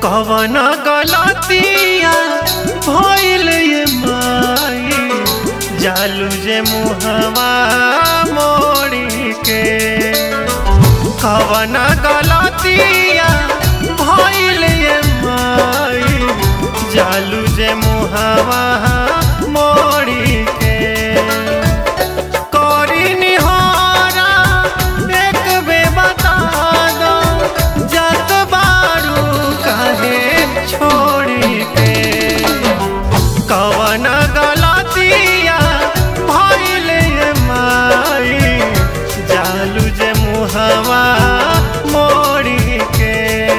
कवन गलतिया भइल ये माई जालू जे मुहवा मोड़ी के कवन गलतिया भइल ये माई जालू जे मुहवा मोड़ी के करी निहारा एक बे बता दो जत बारू काहे छोड़ी के कवन गलतिया भइल ये माई जालू जे मुहवा मोड़ी के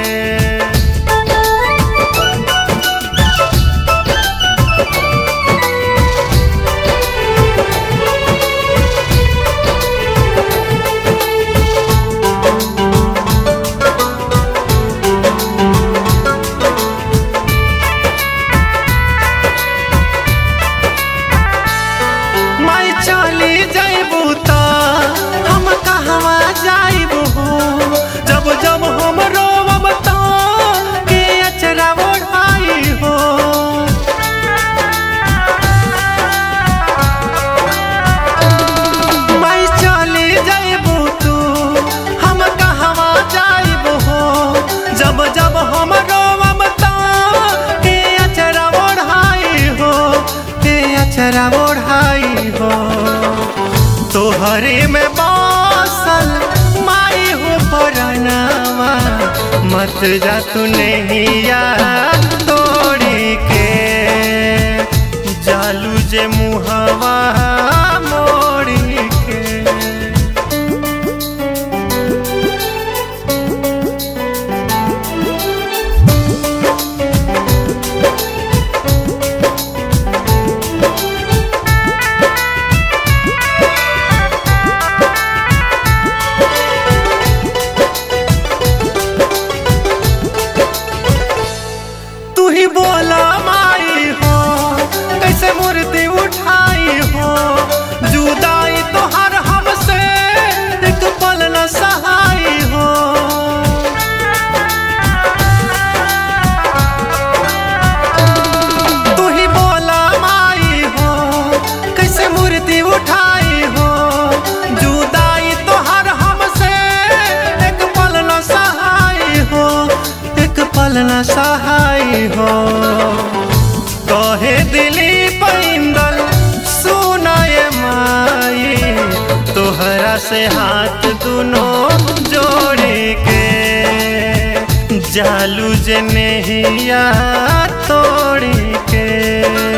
मैं चली जाइबू त हम कहवा जाइबू जब जब हम रोब त के अचरा ओढ़ाई हो मैं चली जाइबू तू हम कहवा जाइबू जब जब हम रोब त के अचरा ओढ़ाई हो के अचरा ओढ़ाई हो तोहरे में बासल माई हो परनावा मत जा तू नहीं यार तोड़ी के जालू जे मुहवा मोड़ी के तू ही बोला माई हो कैसे मूर्ति उठाई हो जुदाई तो हर हमसे एक पल न सहाई हो तू ही बोला माई हो कैसे मूर्ति उठाई हो जुदाई तो हर हमसे एक पल न सहाई हो एक पल न सहाई हो कहे दिली पैंदल सुनाए माई तोहरा से हाथ दुनों जोड़े के जालू जे नहिया तोड़ी के